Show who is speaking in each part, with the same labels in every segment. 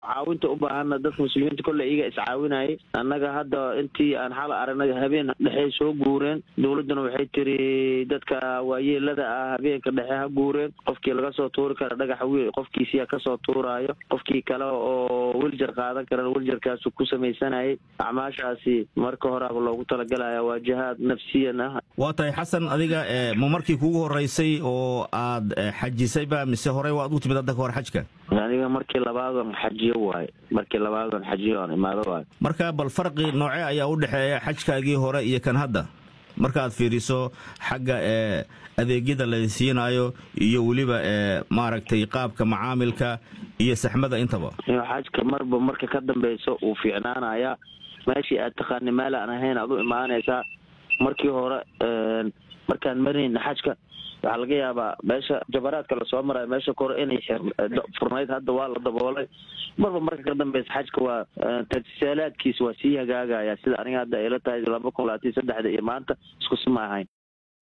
Speaker 1: caawinta u baahana dadka muslimiinta kolle iyaga iscaawinayay annaga hadda intii aan xal aragnay habeen dhexey soo guureen dowladduna waxay tiri dadka waayeelada ah habeenka dhexe ha guureen qofkii laga soo tuuri kara dhagaxa wiil qofkiisiyaa kasoo tuuraayo qofkii kale oo wiljar qaadan karana wiljarkaasu ku samaysanayay acmaashaasi marka horeaba loogu talagalaya waa jihaad nafsiyan ah
Speaker 2: waa tahay xasan adiga ma markii kugu horeysay oo aad xajisayba mise horey waad u timid hadda ka hor xajka
Speaker 1: aniga markii labaadan xajiyo waaye markii labaadan xajiyo aan imaado waaye
Speaker 2: marka bal farqi noocee ayaa u dhexeeya xajkaagii hore iyo kan hadda markaaad fiiriso xagga ee adeegyada la siinayo iyo weliba ee maaragtay qaabka macaamilka iyo saxmada intaba
Speaker 1: xajka marba marka ka dambeyso uu fiicnaanaya meeshii aad taqaani meel aan ahayn aad u imaanaysaa markii hore markaan marinayna xajka waxaa laga yaabaa meesha jabaraadka lasoo marayo meesha kore inay furnayd hadda waa la daboolay marba marka ka dambeysa xajka waa tajisaalaadkiisa waa sii hagaagaya sida aniga hadda ayla tahay laba kun labaatan saddexda iyo maanta isku si ma ahayn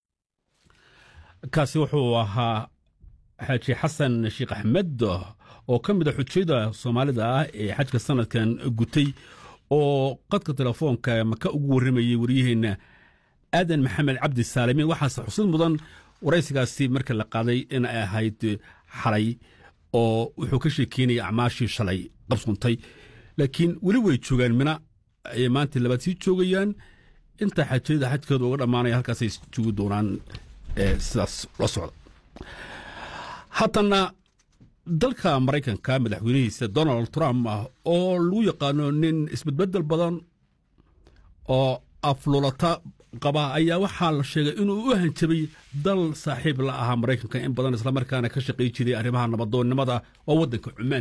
Speaker 3: kaasi wuxuu ahaa xaaji xasan sheekh axmed oo ka mid a xujayada soomaalida ah ee xajka sanadkan gutay oo qadka telefoonka maka ugu warramayey waryaheena aadan maxamed cabdi saalimiin waxaase xusid mudan waraysigaasi marka la qaaday in ay ahayd xalay oo wuxuu ka sheekeynaya acmaashii shalay qabsuntay laakiin weli way joogaan mina ayay maanta labaad sii joogayaan inta xajayada xajkooda uga dhammaanaya halkaasay joogi doonaan sidaas la socda haddana dalka maraykanka madaxweynihiisa donald trump ah oo lagu yaqaano nin isbedbedel badan oo aflulata qaba ayaa waxaa la sheegay inuu u hanjabay dal saaxiib la ahaa maraykanka in badan islamarkaana ka shaqay jiray arrimaha nabadoonnimada oo waddanka cumaan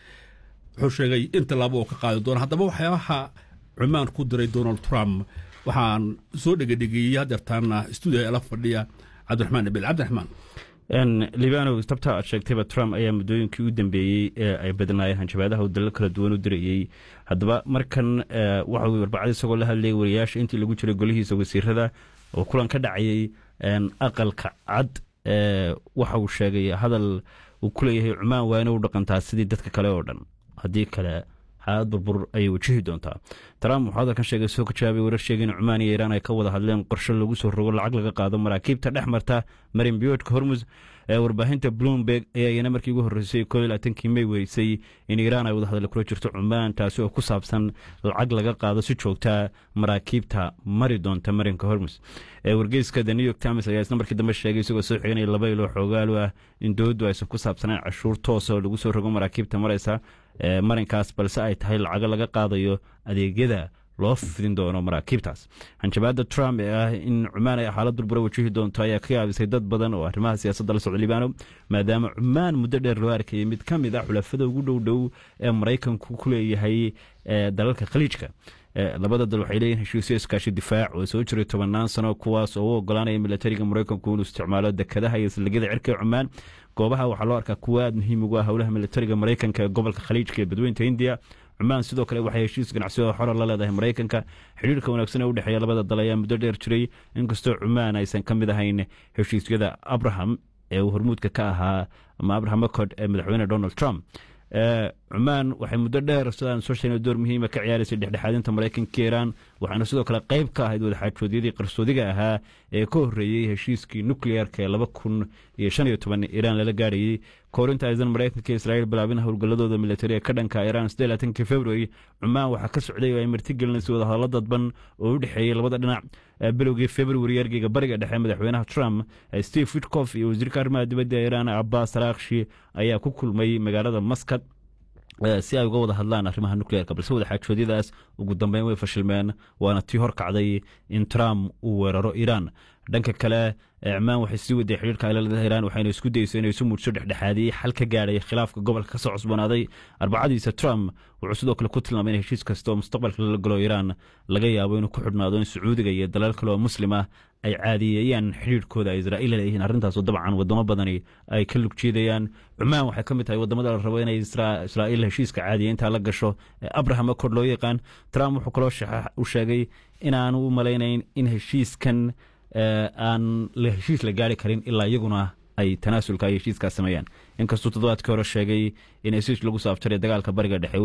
Speaker 3: wuxuu sheegay in tallaabo oo ka qaadi doona haddaba waxyaabaha cumaan ku diray donald trump waxaan soo dhegedhegeeyey hadeertaana stuudiga la fadhiya cabdiraxmaan abil cabdiraxmaan
Speaker 4: libano tabta aad sheegtayba trump ayaa muddooyinkii u dambeeyey ee ay badnaayeen hanjabaadaha uu dalal kala duwan u dirayey haddaba markan waxa uu arbacada isagoo la hadlayay wariyaasha intii lagu jiray golihiisa wasiirada oo kulan ka dhacayay aqalka cad waxa uu sheegay hadal uu ku leeyahay cumaan waa inay u dhaqantaa sidii dadka kale oo dhan haddii kale xaalad burbur ayay wajihi doontaa trump wuxuu hadalkan sheegay soo ka jawaabay warar sheegay in cumaan iyo iiraan ay ka wada hadleen qorshe lagu soo rogo lacag laga qaado maraakiibta dhex marta marin biyoodhka hormus ee warbaahinta bloomberg ayaa iyana markii ugu horreysay koo iyo labaatankii may werisay in iiraan ay wada hadal kula jirto cumaan taasi oo ku saabsan lacag laga qaado si joogtaa maraakiibta mari doonta marinka hormus wargeyska the new york times ayaa isna markii dambe sheegay isagoo soo xiganaya laba ilo xoogaalu ah in dowladdu aysan ku saabsaneen cashuur toosa oo lagu soo rogo maraakiibta maraysa marinkaas balse ay tahay lacago laga qaadayo adeegyada loo fidin doono maraakiibtaas hanjabaada trump ee ah in cumaan ay xaalad burbura wajihi doonto ayaa ka yaabisay dad badan oo arrimaha siyaasadda la socda libaano maadaama cumaan muddo dheer loo arkayay mid ka mid ah xulafada ugu dhow dhow ee maraykanku ku leeyahay dalalka khaliijka labada dal waxay leeyihin heshiisyo iskaashi difaac oo soo jiray tobannaan sano kuwaas oo u ogolaanaya milatariga maraykanku inuu isticmaalo dekadaha iyo saldhigyada cirka ee cumaan goobaha waxaa loo arkaa kuwa aad muhiim ugu ah howlaha milatariga maraykanka ee gobolka khaliijka ee badweynta hindiya cumaan sidoo kale waxay heshiis ganacsi oo xora la leedahay maraykanka xidhiirka wanaagsan ee u dhexeeya labada dal ayaa muddo dheer jiray inkastoo cumaan aysan ka mid ahayn heshiisyada abraham ee uu hormuudka ka ahaa ama abraham accord ee madaxweyne donald trump cumaan waxay muddo dheer sidaan soo sheegnay door muhiima ka ciyaaraysay dhexdhexaadinta maraykanka iiraan waxaana sidoo kale qayb ka ahayd wadaxaajoodyadii qarsoodiga ahaa ee ka horreeyey heshiiskii nukliyeerka ee laba kun iyo shan iyo toban iiraan lala gaarayey koorinta aysan maraykanka iyo israa'iil bilaabin howlgalladooda militari ee ka dhanka iiraan sidee laatankii february cumaan waxaa ka socday oo ay martigelinaysay wadahadallo dadban oo u dhexeeyey labada dhinac bilowgii february ergeyga bariga dhexe madaxweynaha trump steve witkof iyo wasiirka arrimaha dibadda iiraan abbas araakshi ayaa ku kulmay magaalada maskad si ay uga wada hadlaan arrimaha nukleerka balse wadaxaajoodyadaas ugu dambeyn way fashilmeen waana tii hor kacday in trump uu weeraro iiraan dhanka kale cumaan waxay sii waday xidhiirka ilaalada iiraan waxayna isku dayso inay isu muujso dhexdhexaadiyey xal ka gaadhay khilaafka gobolka ka soo cusboonaaday arbacadiisa trump wuxuu sidoo kale ku tilmaamay in heshiis kasta oo mustaqbalka lala galo iiraan laga yaabo inuu ku xidhnaado in sacuudiga iyo dalal kale oo muslim ah ay caadiyeeyaan xidhiirkooda ay israa'iil leeyihiin arrintaasoo dabcan wadamo badani ay ka lug jiidayaan cumaan waxay ka mid tahay wadamada la rabo inay israa'iil heshiiska caadiya intaa la gasho abraham accord loo yaqaan trump wuxuu kaloo u sheegay inaanu u malaynayn in heshiiskan aan heshiis la gaari karin ilaa iyaguna ay tanaasulka ay heshiiskaas sameeyaan inkastuu toddobaadkii hore sheegay in heshiis lagu saabtaray dagaalka bariga dhexe